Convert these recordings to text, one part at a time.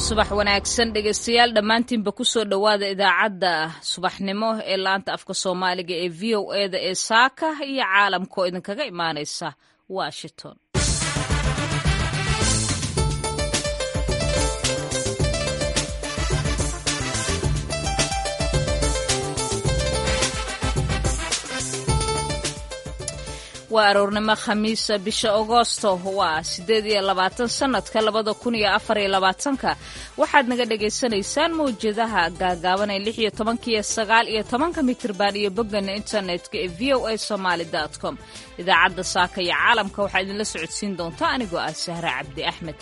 subax wanaagsan dhegeystayaal dhammaantiinba kusoo dhowaada idaacadda subaxnimo ee laanta afka soomaaliga ee v o eda ee saaka iyo caalamka oo idinkaga imaaneysa washington waa aroornimo khamiisa bisha agoosto waa siddeed iyo labaatan sannadka labada kun iyo afar iyo labaatanka waxaad naga dhagaysanaysaan mawjadaha gaagaaban ee lix iyo tobanka iyo sagaal iyo tobanka mitirban iyo boggana internetka ee v o a somaali dot com idaacadda saaka iyo caalamka waxaa idinla socodsiin doonta anigoo ah sahre cabdi axmed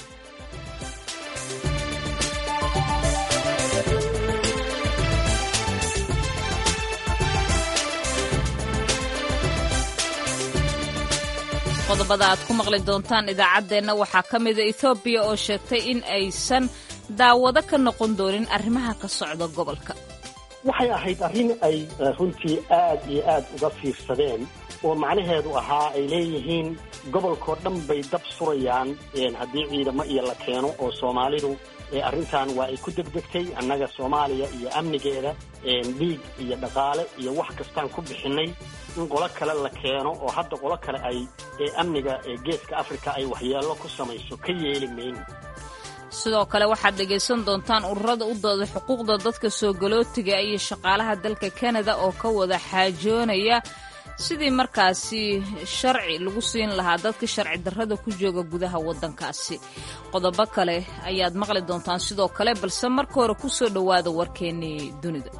qodobada aad ku maqli doontaan idaacaddeenna waxaa ka mida ethoobiya oo sheegtay in aysan daawado ka noqon doonin arrimaha ka socda gobolka waxay ahayd arrin ay runtii aad iyo aad uga fiirsadeen oo macnaheedu ahaa ay leeyihiin gobolkao dhan bay dab surayaan haddii ciidamo iyo la keeno oo soomaalidu arrintan waa ay ku degdegtay annaga soomaaliya iyo amnigeeda dhiig iyo dhaqaale iyo wax kastaan ku bixinnay in qolo kale la keeno oo hadda qolo kale ay amniga geeska afrika ay waxyeello ku samayso ka yeeli mayno sidoo kale waxaad dhegaysan doontaan ururada u dooda xuquuqda dadka soo galootiga iyo shaqaalaha dalka kanada oo ka wada xaajoonaya sidii markaasi sharci lagu siin lahaa dadka sharci darrada ku jooga gudaha waddankaasi qodobo kale ayaad maqli doontaan sidoo kale balse marka hore ku soo dhowaada warkeennii dunida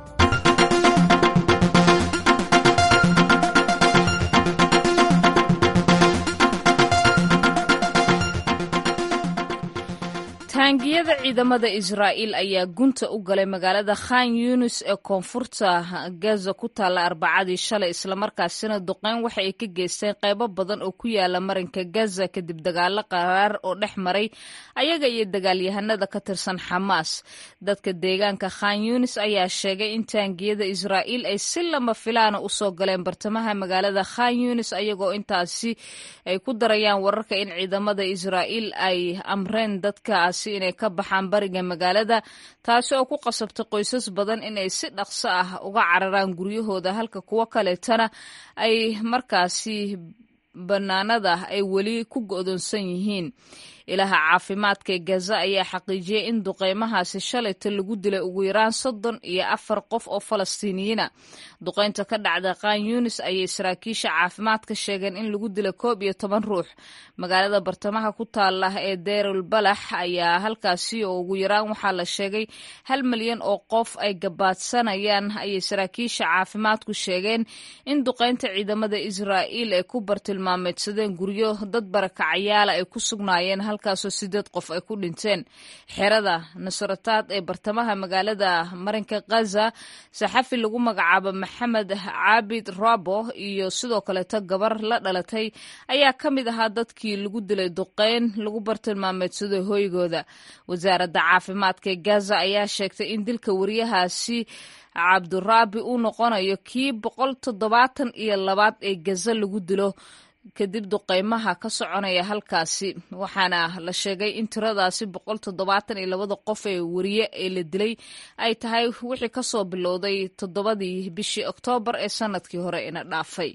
taangiyada ciidamada israa'iil ayaa gunta u galay magaalada khan yunis ee koonfurta gaza ku taalla arbacadii shalay islamarkaasina duqeyn waxa ay ka geysteen qaybo badan oo ku yaala marinka gaza kadib dagaalo qaraar oo dhex maray ayaga iyo dagaalyahanada ka tirsan xamaas dadka deegaanka khan yunis ayaa sheegay in taangiyada israa'iil ay si lama filaana usoo galeen bartamaha magaalada khan yunis ayagoo intaasi ay ku darayaan wararka in ciidamada israa'iil ay amreen dadkaas inay ka baxaan bariga magaalada taasi oo ku qasabtay qoysas badan inay si dhaqso ah uga cararaan guryahooda halka kuwo kaleetana ay markaasi bannaanada ay weli ku go'doonsan yihiin ilaha caafimaadka ee gaza ayaa xaqiijiyey in duqeymahaasi shalayta lagu dilay ugu yaraan soddon iyo afar qof oo falastiiniyiina duqeynta ka dhacda khan yunis ayay saraakiisha caafimaadka sheegeen in lagu dilay koob iyo toban ruux magaalada bartamaha ku taala ee deerul balax ayaa halkaasi oo ugu yaraan waxaa la sheegay hal milyan oo qof ay gabaadsanayaan ayay saraakiisha caafimaadku sheegeen in duqeynta ciidamada israa'iil ay ku bartilmaameedsadeen guryo dad barakacayaala ay ku sugnaayeen halkaasoo sideed qof ay ku dhinteen xerada nasrataad ee bartamaha magaalada marinka khaza saxafi lagu magacaabo maxamed caabid rabo iyo sidoo kaleeto gabar la dhalatay ayaa ka mid ahaa dadkii lagu dilay duqeyn lagu bartilmaameedsaday hoygooda wasaaradda caafimaadka ee gaza ayaa sheegtay in dilka wariyahaasi cabduraabi uu noqonayo kii boqol toddobaatan iyo labaad ee gaza lagu dilo kadib duqeymaha ka soconaya halkaasi waxaana la sheegay in tiradaasi boqol toddobaatan iyo labada qof ee wariye ee la dilay ay tahay wixii kasoo bilowday toddobadii bishii oktoobar ee sanadkii hore ina dhaafay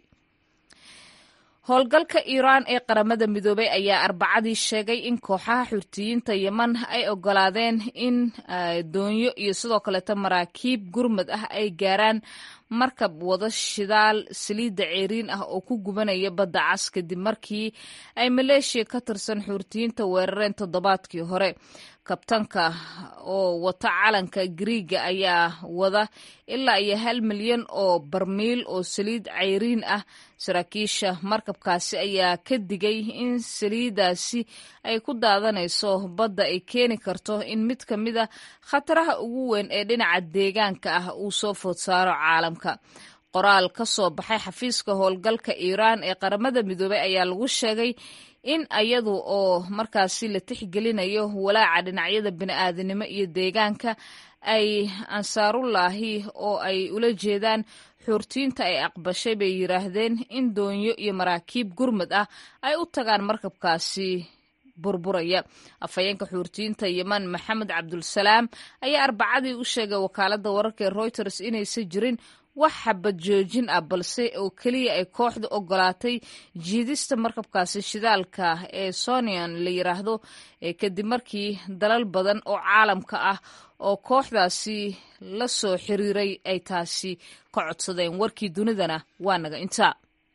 howlgalka iiraan ee qaramada midoobay ayaa arbacadii sheegay in kooxaha xurtiyiinta yeman ay ogolaadeen in doonyo iyo sidoo kaleeto maraakiib gurmad ah ay gaaraan markab wada shidaal saliidda ceeriin ah oo ku gubanaya badda cas kadib markii ay maleeshiya ka tirsan xuurtiyiinta weerareen toddobaadkii hore kabtanka oo wata calanka griiga ayaa wada ilaa iyo hal milyan oo barmiil oo saliid ceyriin ah saraakiisha markabkaasi ayaa ka digay in saliidaasi ay ku daadanayso badda ay keeni karto in mid ka mid a khataraha ugu weyn ee dhinaca deegaanka ah uu soo food saaro caalamka qoraal ka soo baxay xafiiska howlgalka iiraan ee qaramada midoobey ayaa lagu sheegay in ayadu oo markaasi la tixgelinayo walaaca dhinacyada bini'aadanimo iyo deegaanka ay ansaarullaahi oo ay ula jeedaan xuurtiinta ay aqbashay bay yidhaahdeen in doonyo iyo maraakiib gurmad ah ay u tagaan markabkaasi burburaya afhayeenka xuurtiyiinta yeman maxamed cabdulsalaam ayaa arbacadii u sheegay wakaaladda wararka ee reuters inaysan jirin wax xabad joojin ah balse oo keliya ay kooxda ogolaatay jiidista markabkaasi shidaalka ee sonian la yiraahdo kadib markii dalal badan oo caalamka ah oo kooxdaasi la soo xiriiray ay taasi ka codsadeen warkii dunidana waa naga intaa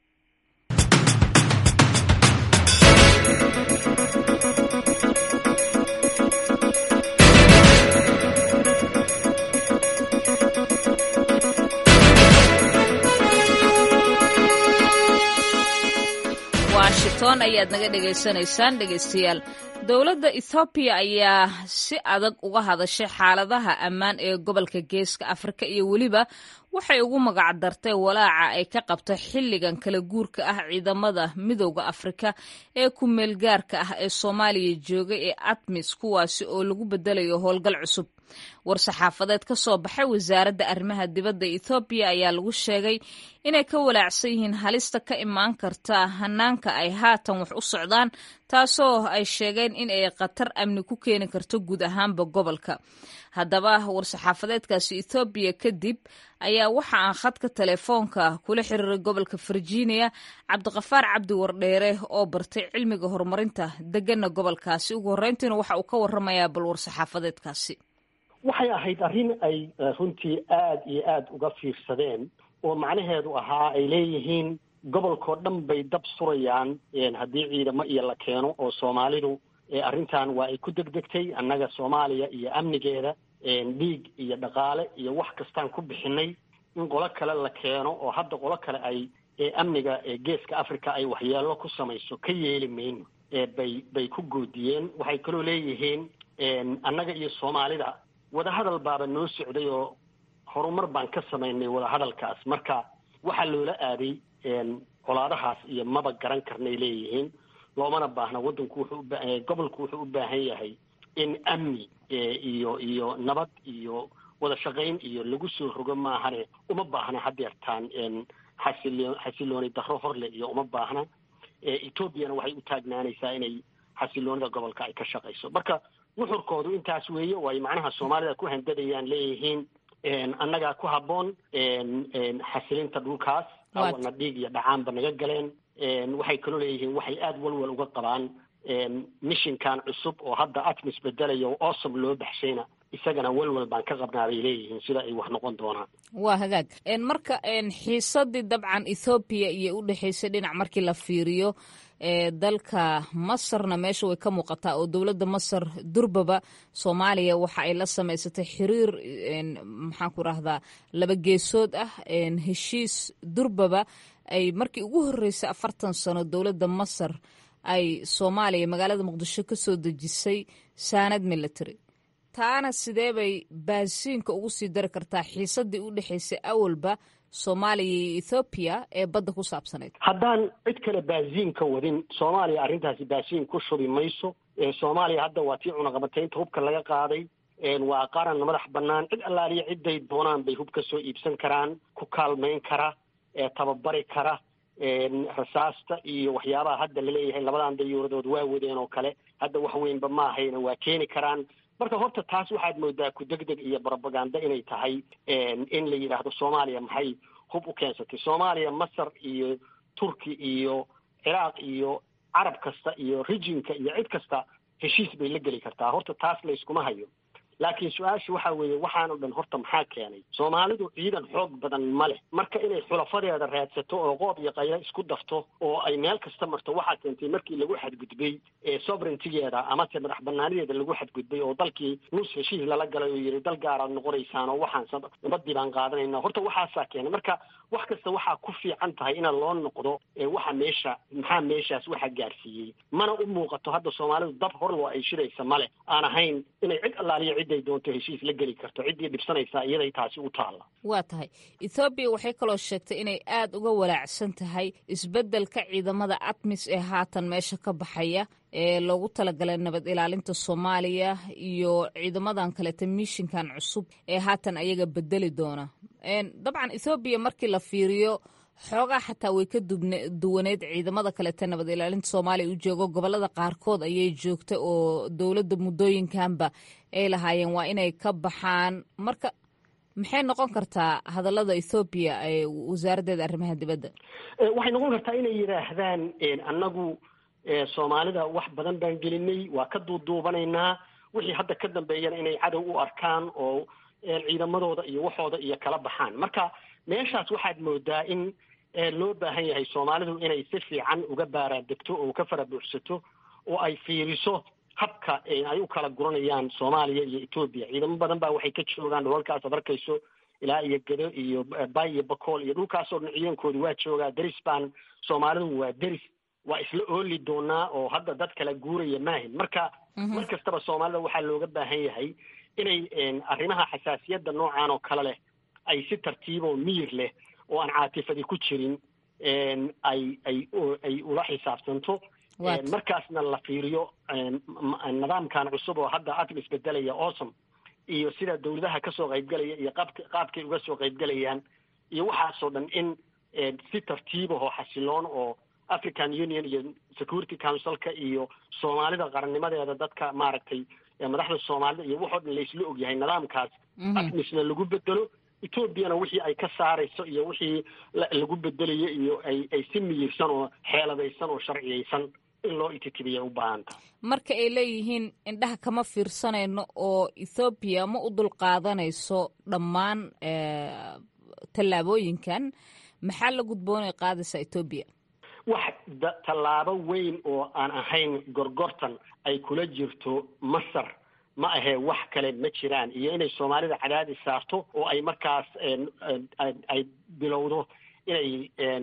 washington ayaad naga dhegaysanaysaan dhegaystayaal dowladda ethoobiya ayaa si adag uga hadashay xaaladaha ammaan ee gobolka geeska afrika iyo weliba waxay ugu magac dartay walaaca ay ka qabto xilligan kala guurka ah ciidamada midowda afrika ee ku-meelgaarka ah ee soomaaliya jooga ee atmis kuwaasi oo lagu bedelayo howlgal cusub war-saxaafadeed ka soo baxay wasaaradda arrimaha dibadda ethoobiya ayaa lagu sheegay inay ka walaacsan yihiin halista ka imaan karta hanaanka ay haatan wax u socdaan taasoo ay sheegeen in ay khatar amni ku keeni karto guud ahaanba gobolka haddaba war-saxaafadeedkaasi ethoobiya kadib ayaa waxa aan khadka telefoonka kula xiriiray gobolka virginia cabdiqafaar cabdi wardheere oo bartay cilmiga horumarinta degana gobolkaasi ugu horreyntiina waxa uu ka waramayaa bal war-saxaafadeedkaasi waxay ahayd arrin ay runtii aada iyo aada uga fiirsadeen oo macnaheedu ahaa ay leeyihiin gobolkao dhan bay dab surayaan haddii ciidamo iyo la keeno oo soomaalidu arrintan waa ay ku degdegtay annaga soomaaliya iyo amnigeeda dhiig iyo dhaqaale iyo wax kastaan ku bixinay in qolo kale la keeno oo hadda qolo kale ay amniga geeska africa ay waxyeelo ku samayso ka yeeli mayno bay bay ku goodiyeen waxay kaloo leeyihiin annaga iyo soomaalida wadahadal baaba noo socday oo horumar baan ka samaynay wadahadalkaas marka waxaa loola aaday colaadahaas iyo maba garan karnay leeyihiin loomana baahna waddanku wuxuu uba gobolku wuxuu u baahan yahay in amni iyo iyo nabad iyo wada shaqayn iyo lagu soo rogo maahane uma baahna hadeertaan xasilo xasilooni darro horle iyo uma baahna etoobiyana waxay u taagnaanaysaa inay xasiloonida gobolka ay ka shaqayso marka nuxurkoodu intaas weeye way macnaha soomaalida ku handadayaan leeyihiin annagaa ku habboon xasilinta dhulkaas awana dhiig iyo dhacaanba naga galeen waxay kaloo leeyihiin waxay aada walwal uga qabaan mishinkan cusub oo hadda atmis bedelayo oo awsom loo baxshayna isagana walwal baan ka qabnaa bay leeyihiin sida ay wax noqon doonaan waa hagaag marka xiisadii dabcan ethoobiya iyo u dhexaysay dhinac markii la fiiriyo dalka masarna meesha way ka muuqataa oo dowladda masar durbaba soomaaliya waxa ay la samaysatay xiriir maxaan ku rahdaa laba geesood ah heshiis durbaba ay markii ugu horreysay afartan sano dowladda masar ay soomaaliya magaalada muqdisho ka soo dejisay saanad military taana sidee bay baasiinka ugu sii dari kartaa xiisadii u dhexaysay awalba soomaaliya iyo ethoobiya ee badda ku saabsanayd haddaan cid kale baasiin ka wadin soomaaliya arrintaasi baasiin ku shubi mayso soomaaliya hadda waa tii cunaqabataynta hubka laga qaaday waa qaran madax bannaan cid allaaliya cidday doonaan bay hub ka soo iibsan karaan ku kaalmayn kara tababari kara rasaasta iyo waxyaabaha hadda laleeyahay labadan dayuuradood waa wadeen oo kale hadda wax weynba ma ahayna waa keeni karaan marka horta taas waxaad moodaa ku deg deg iyo brobaganda inay tahay in la yidhaahdo soomaaliya maxay hub u keensatay soomaaliya masar iyo turki iyo ciraaq iyo carab kasta iyo rijinka iyo cid kasta heshiis bay la geli kartaa horta taas layskuma hayo laakiin su-aasha waxa weeye waxaan o dhan horta maxaa keenay soomaalidu ciidan xoog badan ma leh marka inay xulafadeeda raadsato oo qoob iyo qaylo isku dafto oo ay meel kasta marto waxaa keentay markii lagu xadgudbay sovereigntigeeda amase madax banaanideeda lagu xadgudbay oo dalkii nus heshiis lala galay oo yidhi dal gaaraad noqonaysaan oo waxaan nabadii baan qaadanayna horta waxaasaa keenay marka wax kasta waxaa ku fiican tahay in loo noqdo waxa meesha maxaa meeshaas waxa gaarsiiyey mana u muuqato hadda soomaalidu dab horloo ay shiraysa male aan ahayn inay cid allaaliya ciday doonto heshiis la geli karto ciddii dhibsanaysaa iyaday taasi u taalla waa tahay ethoobiya waxay kaloo sheegtay inay aada uga walaacsan tahay isbeddelka ciidamada atmis ee haatan meesha ka baxaya ee loogu talagalay nabad ilaalinta soomaaliya iyo ciidamadan kaleta mishinkan cusub ee haatan ayaga bedeli doona dabcan ethoobiya markii la fiiriyo xoogaa xataa way ka duwaneed ciidamada kalete nabad ilaalinta soomaaliya u joogo gobolada qaarkood ayay joogtay oo dowladda muddooyinkanba ay lahaayeen waa inay ka baxaan marka maxay noqon kartaa hadallada ethoobiya ee wasaaraddeeda arrimaha dibadda waxay noqon kartaa inay yidhaahdaan annagu soomaalida wax badan baan gelinay waa ka duuduubanaynaa wixii hadda ka dambeeyana inay cadow u arkaan oo ciidamadooda iyo waxooda iyo kala baxaan marka meeshaas waxaad moodaa in loo baahan yahay soomaalidu inay si fiican uga baaraandegto oo ka fara buuxsato oo ay fiiriso habka ay u kala guranayaan soomaaliya iyo etoobiya ciidamo badan baa waxay ka joogaan dholalkaas ad arkayso ilaa iyo gedo iyo bay iyo bakool iyo dhulkaasoo dhan ciidankooda waa joogaa deris baan soomaalidu waa deris waa isla ooli doonaa oo hadda dad kala guuraya maahin marka mar kastaba soomaalida waxaa looga baahan yahay inay arrimaha xasaasiyadda noocan oo kale leh ay si tartiiboo miyir leh oo aan caatifadi ku jirin ay ay ay ula xisaabtanto markaasna la fiiriyo nidaamkan cusub oo hadda atom isbedelaya awesome iyo sida dawladaha kasoo qaybgalaya iyo qaab qaabkay uga soo qaybgalayaan iyo waxaasoo dhan in si tartiibahoo xasiloon oo african union iyo security councilka iyo soomaalida qarannimadeeda dadka maaragtay madaxda soomaalida iyo waxoo dhan laysla ogyahay nidaamkaas atmisna lagu bedelo etoobiyana wixii ay ka saarayso iyo wixii lagu bedelayo iyo ay ay si miyirsan oo xeeladaysan oo sharciyaysan in loo ititibiya u baahanta marka ay leeyihiin indhaha kama fiirsanayno oo ethoobiya ma u dulqaadanayso dhammaan tallaabooyinkan maxaa la gudboonay qaadaysaa etoobiya wax tallaabo weyn oo aan ahayn gorgortan ay kula jirto masar ma ahee wax kale ma jiraan iyo inay soomaalida cadaadis saarto oo ay markaas ay bilowdo inay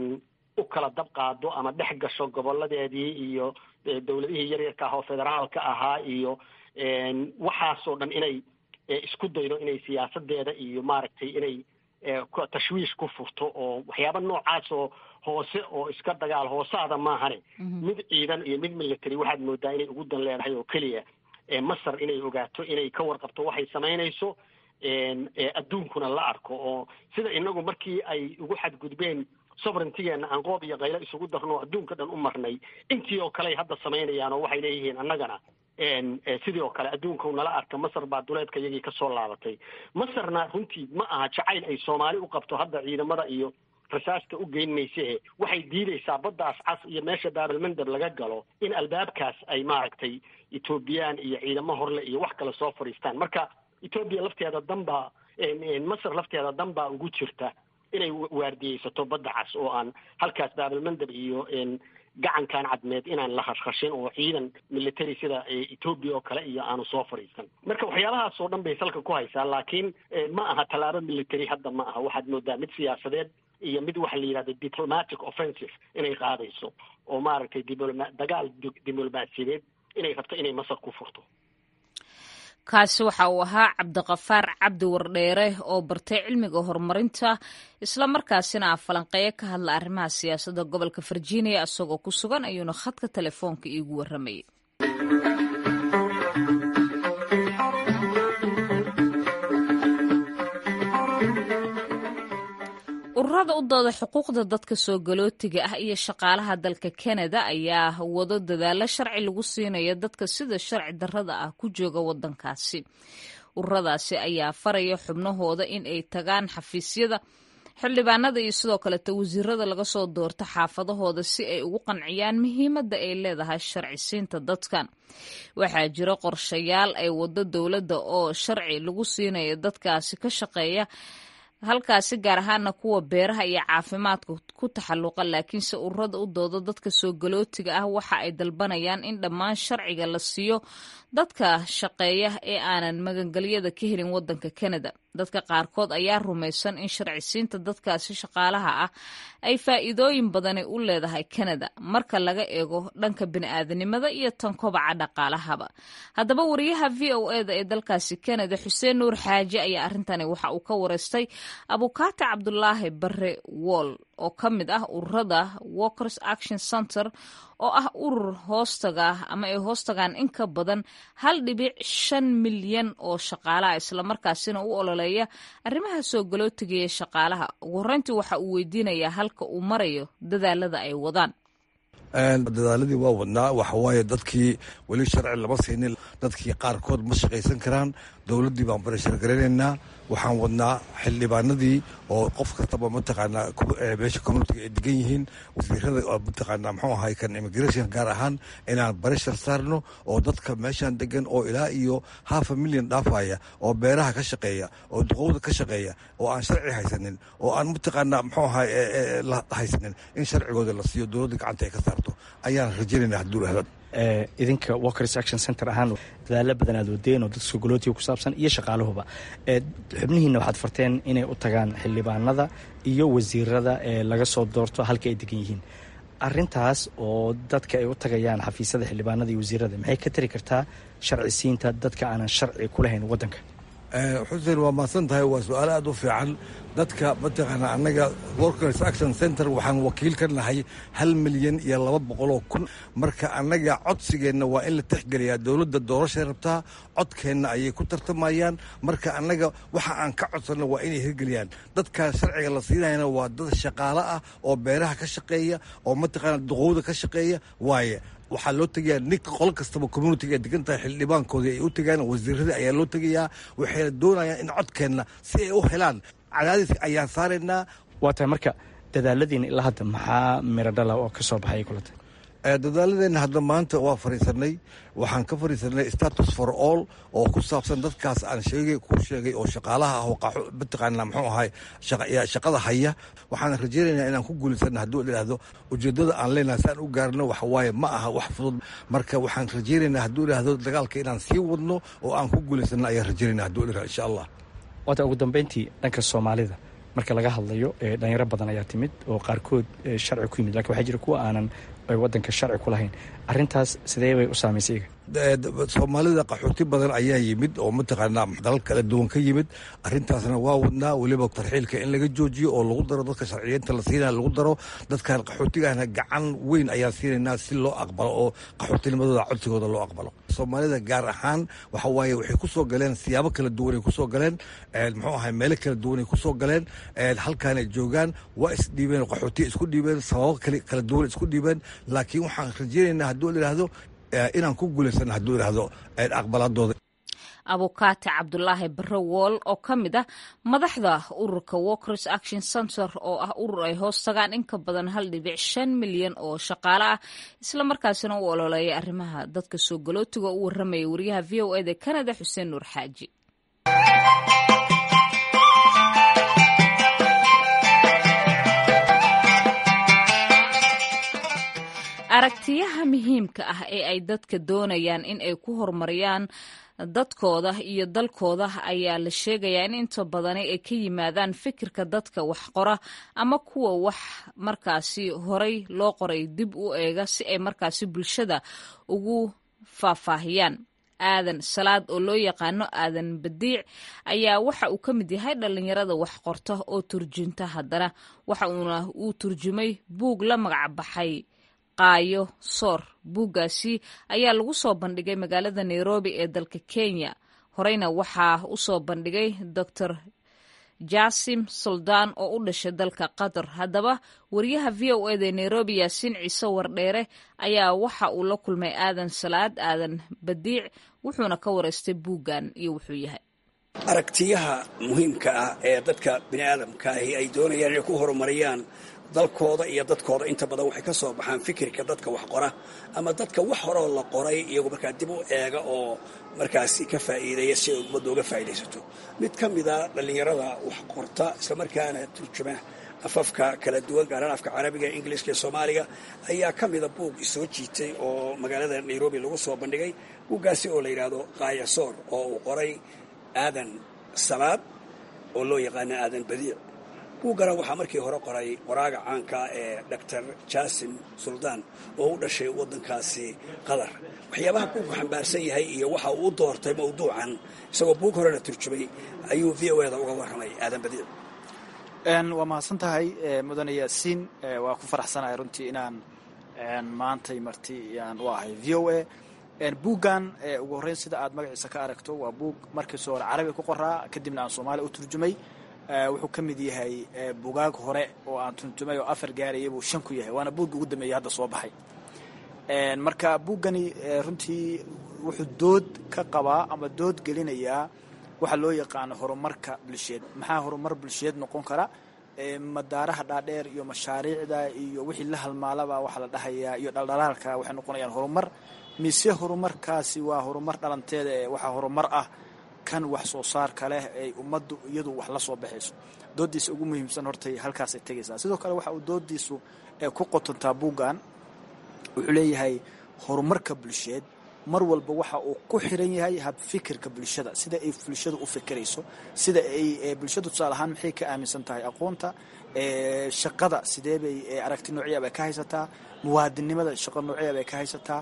u kala dab qaado ama dhex gasho goboladeedii iyo dowladihii yaryarka ah oo federaalka ahaa iyo waxaasoo dhan inay isku daydo inay siyaasadeeda iyo maaragtay inay tashwiish ku furto oo waxyaaba noocaas oo hoose oo iska dagaal hoosaada maahane mid ciidan iyo mid military waxaad moodaa inay ugu dan leedahay oo keliya masar inay ogaato inay ka warqabto waxay samaynayso adduunkuna la arko oo sida inagu markii ay ugu xadgudbeen sovereigntigeena aan qoob iyo qaylo isugu darno adduunka dhan u marnay intii oo kale ay hadda samaynayaan oo waxay leeyihiin annagana sidii oo kale adduunka nala arka masar baa duleedka iyagii kasoo laabatay masarna runtii ma aha jacayl ay soomaali u qabto hadda ciidamada iyo rasaasta u geyn mayse waxay diidaysaa baddaas cas iyo meesha baabalmandab laga galo in albaabkaas ay maaragtay etoobiyaan iyo ciidamo horle iyo wax kale soo fadhiistaan marka etoobiya lafteeda danbaa masar lafteeda dan baa ugu jirta inay waardiyeysato badda cas oo aan halkaas baabalmandab iyo gacankan cadmeed inaan la khashkhashin oo ciidan military sida etoobiya oo kale iyo aanu soo fadhiisan marka waxyaabahaas oo dhan bay salka ku haysaa laakiin ma aha tallaabo military hadda ma aha waxaad moodaa mid siyaasadeed iyo mid waxa la yidhahda diplomatic offensive inay qaadayso oo maaragtay diploma dagaal diblomaasiyadeed inay rabto inay masar ku furto kaasi waxa uu ahaa cabdiqafaar cabdi wardheere oo bartay cilmiga horumarinta islamarkaasina ah falanqeeyo ka hadla arrimaha siyaasadda gobolka virginia isagoo ku sugan ayuuna khadka telefoonka iigu warramayay ururada u dooda xuquuqda dadka soo galootiga ah iyo shaqaalaha dalka kanada ayaa wado dadaalo sharci lagu siinayo dadka sida sharci darrada ah ku jooga wadankaasi ururadaasi ayaa faraya xubnahooda in ay tagaan xafiisyada xildhibaanada iyo sidoo kaleeta wasiirada laga soo doorto xaafadahooda si ay ugu qanciyaan muhiimadda ay leedahay sharci siinta dadkan waxaa jira qorshayaal ay wado dowladda oo sharci lagu siinayo dadkaasi ka shaqeeya halkaasi gaar ahaana kuwa beeraha iyo caafimaadka ku taxalluqa laakiinse ururada u dooda dadka soo galootiga ah waxa ay dalbanayaan in dhammaan sharciga la siiyo dadka shaqeeya ee aanan magangelyada ka helin wadanka kanada dadka qaarkood ayaa rumaysan in sharci siinta dadkaasi shaqaalaha ah ay faa'iidooyin badani u leedahay kanada marka laga eego dhanka bini'aadanimada iyo tan kobaca dhaqaalahaba haddaba wariyaha v o eda ee dalkaasi kanada xuseen nuur xaaji ayaa arrintani waxa uu ka wareystay abukaate cabdulaahi bare wool oo ka mid ah ururada walkers action center oo ah urur hoostaga ama ay hoostagaan in ka badan hal dhibic shan milyan oo shaqaalaha islamarkaasina u ololeeya arrimaha soo galootigaya shaqaalaha ugu horreyntii waxa uu weydiinayaa halka uu marayo dadaalada ay wadaan dadaaladii waa wadnaa waxawaaye dadkii weli sharci lama siinin dadkii qaarkood ma shaqaysan karaan dowladdii baan barashargaranaynaa waxaan wadnaa xildhibaanadii oo qof kastaba mataqaanaa meesha communitiga ay degan yihiin wasiirada mataqaanaa muxuu ahay kan immigration gaar ahaan inaan barashar saarno oo dadka meeshan degan oo ilaa iyo half a million dhaafaya oo beeraha ka shaqeeya oo duqowda ka shaqeeya oo aan sharci haysanin oo aan mataqaanaa muxuu ahay haysanin in sharcigooda la siiyo dowladda gacanta ay ka saarto ayaan rajaynayna hadduu rahdo idinka walkers action center ahaan dadaalo badan aad wadeen oo dadka sogolootiga ku saabsan iyo shaqaaluhuba xubnihiina waxaad farteen inay u tagaan xildhibaanada iyo wasiirada ee laga soo doorto halka ay degan yihiin arintaas oo dadka ay u tagayaan xafiisyada xildhibaanada iyo wasiirada maxay ka tari kartaa sharci siinta dadka aanan sharci ku lahayn wadanka xuseen waa mahadsan tahay waa su-aal aad u fiican dadka mataqaanaa annaga workers action center waxaan wakiil ka nahay hal milyan iyo laba boqoloo kun marka annaga codsigeenna waa in la tixgeliyaa dowladda doorashay rabtaa codkeenna ayay ku tartamayaan marka annaga waxa aan ka codsanno waa inay hirgeliyaan dadka sharciga la siinayana waa dad shaqaalo ah oo beeraha ka shaqeeya oo mataqaanaa duqowda ka shaqeeya waaye waxaa loo tegayaa nin qolo kastaba communitiga ay degan tahay xildhibaankoodii ay u tegaan wasiiradii ayaa loo tegayaa waxayna doonayaan in codkeenna si ay u helaan cadaadis ayaan saaraynaa waa tahay marka dadaaladiina ilaa hadda maxaa miradhala oo ka soo baxay kulata dadaaladeenna hadda maanta waa fariisanay waxaan ka fariisanay status for all oo ku saabsan dadkaas aan sheegay ku sheegay oo shaqaalaha ah oo mataqaanaa muxuu ahay shaqada haya waxaan rajaynaynaa inaan ku guulaysana hadduu idhaahdo ujeeddada aan leenahay si aan u gaarno waxawaaye ma aha wax fudud marka waxaan rajaynaynaa hadduu idhaahdo dagaalka inaan sii wadno oo aan ku guulaysano ayaan rajaynayna hadduu idhaahdo insha allah waata ugu dambeyntii dhanka soomaalida marka laga hadlayo dhalinyaro badan ayaa timid oo qaarkood sharci ku yimid lakin waxaa jira kuwa aanan wadanka sharci ku lahayn arintaas sidee bay u saamaysay soomaalida qaxooti badan ayaa yimid oo mataqaanaa dalal kala duwan ka yimid arintaasna waa wadnaa weliba tarxiilka in laga joojiyo oo lagu daro dadka sharciyeynta la siinaya lagu daro dadkan qaxootigahna gacan weyn ayaan siinaynaa si loo aqbalo oo qaxootinimadooda codsigooda loo aqbalo soomaalida gaar ahaan waxa waaye waxay ku soo galeen siyaabo kala duwanay ku soo galeen muxuu ahay meelo kala duwanay ku soo galeen halkaanay joogaan waa isdhiibeen qaxootiya isku dhiibeen sababo kala duwan isku dhiibeen laakiin waxaan rajeynaynaa hadduu idhaahdo inaan ku guulaysano hadduu idhaahdo aqbaladooda abukaate cabdulaahi bare wool oo ka mid ah madaxda ururka walkers action center oo ah urur ay hoos tagaan in ka badan hal dhibic shan milyan oo shaqaale ah islamarkaasina u ololeeya arrimaha dadka soo galootiga u warramaya wariyaha v o eda canada xuseen nuur xaaji aragtiyaha muhiimka ah ee ay dadka doonayaan in ay ku horumariyaan dadkooda iyo dalkooda ayaa la sheegayaa in inta badani ay ka yimaadaan fikirka dadka wax qora ama kuwa wax markaasi horay loo qoray dib u eega si ay markaasi bulshada ugu faahfaahiyaan aadan salaad oo loo yaqaano aadan badiic ayaa waxa uu ka mid yahay dhallinyarada wax qorta oo turjunta haddana waxa uuna uu turjumay buug la magac baxay qaayo soor buuggaasi ayaa lagu soo bandhigay magaalada nairobi ee dalka kenya horeyna waxaa u soo bandhigay doctor jasim suldaan oo u dhashay dalka qatar haddaba wariyaha v o eda nairobi yaasiin ciise wardheere ayaa waxa uu la kulmay aadan salaad aadan badiic wuxuuna ka wareystay buuggan iyo wuxuu yahay aragtiyaha muhiimka ah ee dadka bini aadamka ahi ay doonayaan inay ku horumariyaan dalkooda iyo dadkooda inta badan waxay ka soo baxaan fikirka dadka wax qora ama dadka wax horoo la qoray iyagu markaa dib u eega oo markaasi ka faa'iideeya si ay ummadda uga faa'iidaysato mid ka mida dhallinyarada wax qorta islamarkaana turjuma afafka kala duwan gaaraan afka carabiga ingiliiska iyo soomaaliga ayaa ka mida buug isoo jiitay oo magaalada nairobi lagu soo bandhigay buuggaasi oo la yidhaahdo kaayasoor oo uu qoray aadan salaad oo loo yaqaana aadan badiic buuggana waxaa markii hore qoray qoraaga caanka ee doctor jasim suldaan oo u dhashay waddankaasi qatar waxyaabaha buugku xambaarsan yahay iyo waxa uu u doortay mawduucan isagoo buug horena turjumay ayuu v o eda uga warramay aadan badiic waa mahadsan tahay mudane yaasiin waa ku faraxsanahay runtii inaan maantay marti aan u ahay v o a buuggan ugu horreyn sida aad magaciisa ka aragto waa buug markiiso hore carabi ku qoraa kadibna aan soomaaliya u turjumay wuxuu ka mid yahay bugaag hore oo aan turjumay oo afar gaaraya buu shan ku yahay waana buugga ugu dambeeyay hadda soo baxay marka buuggani runtii wuxuu dood ka qabaa ama dood gelinayaa waxaa loo yaqaano horumarka bulsheed maxaa horumar bulsheed noqon kara madaaraha dhaadheer iyo mashaariicda iyo wixii la halmaalaba waxaa la dhahayaa iyo dhaldhalaalka waxay noqonayaan horumar mise horumarkaasi waa horumar dhalanteeda ee waxaa horumar ah kan wax soo saarka leh ay ummaddu iyadu wax la soo baxayso doodiisa ugu muhiimsan hortay halkaasay tegaysaa sidoo kale waxa uu doodiisu ku qotontaa buuggan wuxuu leeyahay horumarka bulsheed mar walba waxa uu ku xiran yahay habfikirka bulshada sida ay bulshadu u fikirayso sida ay bulshadu tusaale ahaan maxay ka aaminsan tahay aqoonta shaqada sidee bay aragti noocya bay ka haysataa muwaadinnimada shaqo noocya bay ka haysataa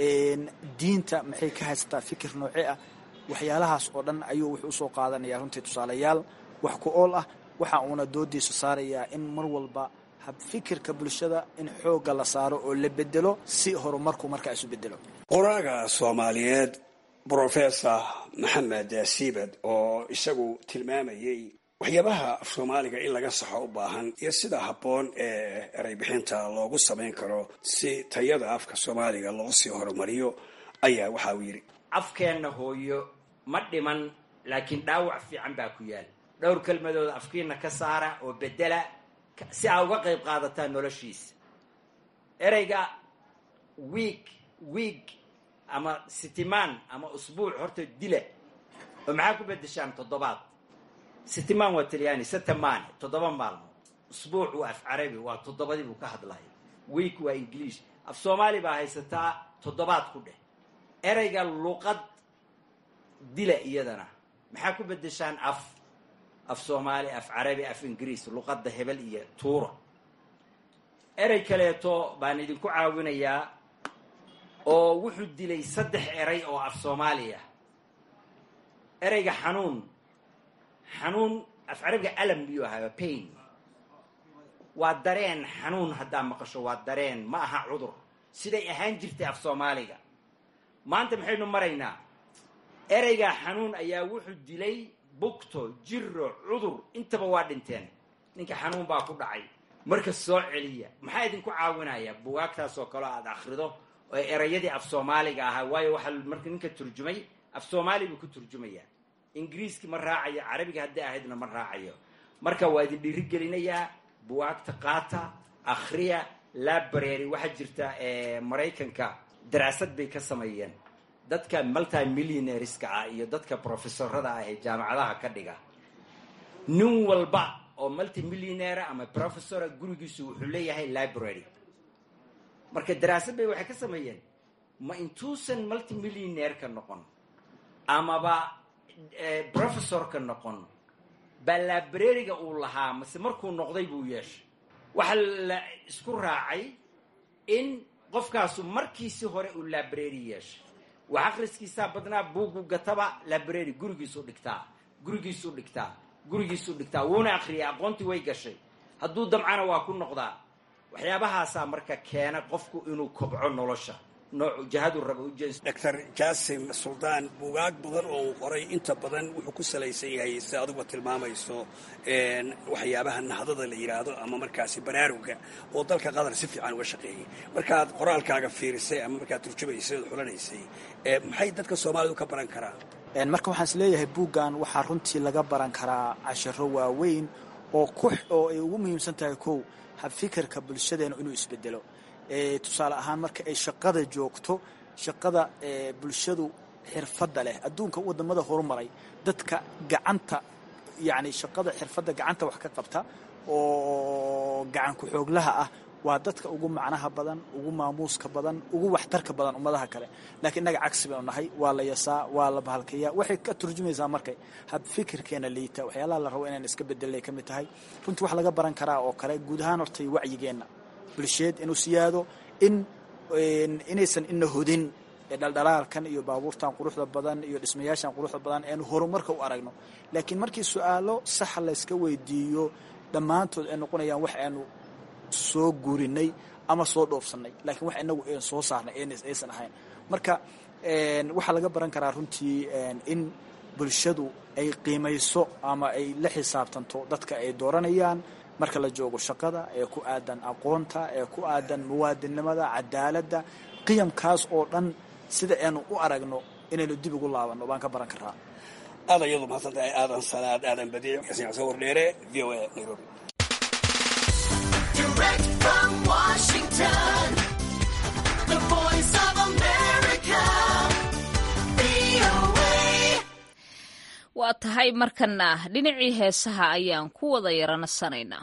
diinta maxay ka haysataa fikir nooce ah waxyaalahaas oo dhan ayuu wuxuu usoo qaadanaya runtii tusaalayaal wax ku ool ah waxa uuna doodiisa saarayaa in mar walba habfikirka bulshada in xoogga la saaro oo la bedelo si horumarku markaa isu bedelo qoraaga soomaaliyeed brofesor maxamed siibad oo isagu tilmaamayey waxyaabaha af soomaaliga in laga saxo u baahan iyo sida habboon ee ereybixinta loogu samayn karo si tayada afka soomaaliga loo sii horumariyo ayaa waxa uu yidhi afkeenna hooyo ma dhiman laakiin dhaawac fiican baa ku yaal dhowr kelmadooda afkiina ka saara oo bedela si aa uga qayb qaadataan noloshiisa ereyga wiig wiig ama sitimaan ama usbuuc horta dila oo maxaa ku bedeshaan toddobaad sitimaan waa talyaani setemane toddoba maalmood usbuuc waa af carabi waa toddobadii buu ka hadlaya wiig waa ingiliish af soomaali baa haysataa toddobaad ku dheh ereyga luqad dila iyadana maxaa ku bedeshaan af af soomaali af carabi af ingiriis luqadda hebel iyo tuura erey kaleeto baan idinku caawinayaa oo wuxuu dilay saddex erey oo af soomaaliya ereyga xanuun xanuun af carabiga alam biyuu ahaa pain waa dareen xanuun haddaa maqasho waa dareen ma aha cudur siday ahaan jirtay af soomaaliga maanta maxaynu maraynaa ereygaa xanuun ayaa wuxuu dilay bugto jiro cudur intaba waa dhinteen ninka xanuun baa ku dhacay marka soo celiya maxaa idinku caawinaya bugaagtaas oo kaleo aada akhrido oo erayadii af soomaaliga ahaa waayo waxaa marka ninka turjumay af soomaali buu ku turjumayaa ingiriiski ma raacayo carabiga hadday ahaydna ma raacayo marka waa idin dhiirigelinayaa bugaagta qaata akhriya library waxaa jirta maraykanka daraasad bay ka sameeyeen dadka multi millionaireska ah iyo dadka professorada ah ee jaamacadaha ka dhiga nin walba oo multi millionaire ama professora gurigiisu wuxuu leeyahay library marka daraasad bay waxay ka sameeyeen ma intuusan multi millionaire-ka noqon amaba professorka noqon baa librariga uu lahaa mase markuu noqday buu yeeshay waxaa la isku raacay in qofkaasu markiisi hore uu library yeeshay wax akhriskiisaa badnaa buugu gataba library gurigiisuu dhigtaa gurigiisuu dhigtaa gurigiisuu dhigtaa wuuna akhriyay aqoontii way gashay hadduu damcana waa ku noqdaa waxyaabahaasaa marka keena qofku inuu kobco nolosha noocu jahadu raba ujees doctor jaasim suldaan bugaag badan oo uu qoray inta badan wuxuu ku salaysan yahay si aduguba tilmaamayso waxyaabaha nahdada la yidhaahdo ama markaasi baraaruga oo dalka qatar si fiican uga shaqeeyay markaad qoraalkaaga fiirisay ama markaad turjumaysay ood xulanaysay maxay dadka soomaalidu ka baran karaan marka waxaan is leeyahay buuggan waxaa runtii laga baran karaa casharo waaweyn oo ku oo ay ugu muhiimsan tahay kow habfikirka bulshadeena inuu isbedelo tusaale ahaan marka ay shaqada joogto shaqada bulshadu xirfadda leh adduunka wadamada horumaray dadka gacanta yacni shaqada xirfadda gacanta wax ka qabta oo gacan ku-xooglaha ah waa dadka ugu macnaha badan ugu maamuuska badan ugu waxtarka badan ummadaha kale laakiin innaga cagsi baynu nahay waa la yasaa waa la bahalkayaa waxay ka turjumaysaa markay hab fikirkeena liita waxyaalaha la rabo inaan iska bedelay ka mid tahay runtii wax laga baran karaa oo kale guud ahaan hortay wacyigeenna bulsheed inuu siyaado in inaysan ina hodin dhaldhalaalkan iyo baabuurtan quruxda badan iyo dhismayaashan quruxda badan eenu horumarka u aragno laakiin markii su-aalo saxa layska weydiiyo dhammaantood ay noqonayaan wax aanu soo guurinay ama soo dhoofsanay laakiin wax inagu aan soo saarnay aysan ahayn marka waxaa laga baran karaa runtii in bulshadu ay qiimayso ama ay la xisaabtanto dadka ay dooranayaan marka la joogo shaqada ee ku aadan aqoonta ee ku aadan muwaadinnimada cadaaladda qiyamkaas oo dhan sida aynu u aragno inaynu dib ugu laabanno baan ka baran karaa aad ayadu mahadsan tahay aadan salaad aadan badiic xasan xuseen wardheere v o a nairobi waa tahay markana dhinacii heesaha ayaan ku wada yaranasanaynaa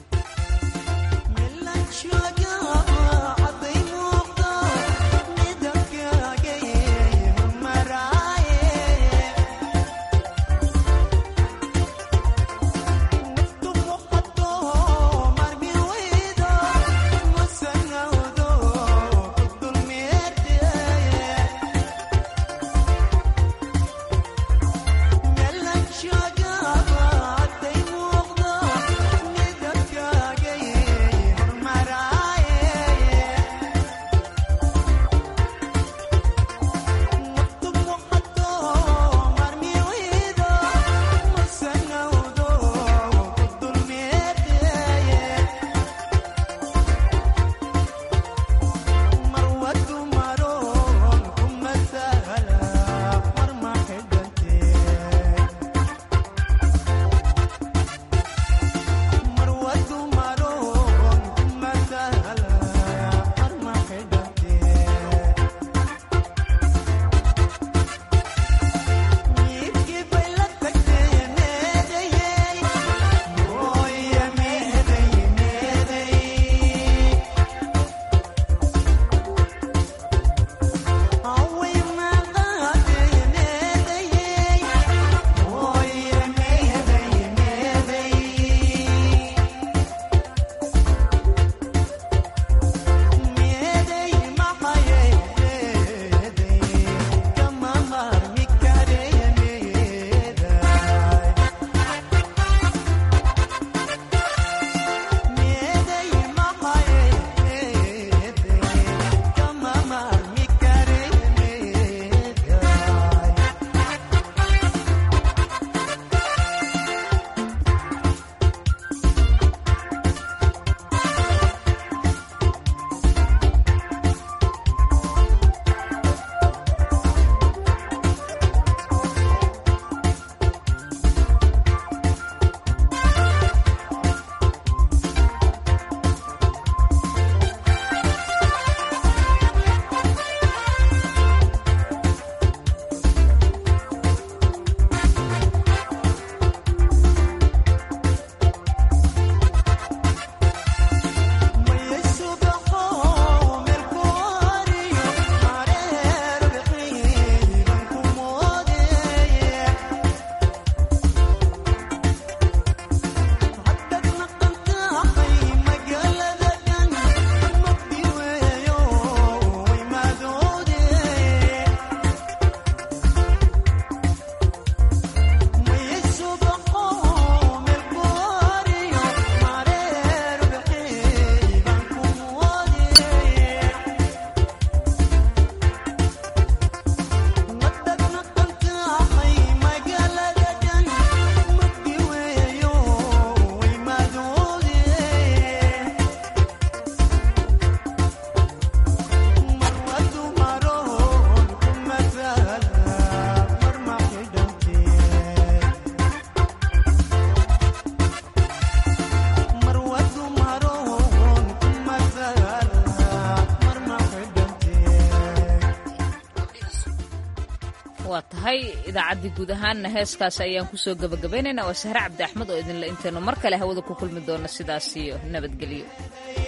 waa tahay idaacaddii guud ahaanna heeskaas ayaan kusoo gabagabaynaynaa waa sahre cabdi axmed oo idinle intaynu mar kale hawada ku kulmi doona sidaas iyo nabadgelyo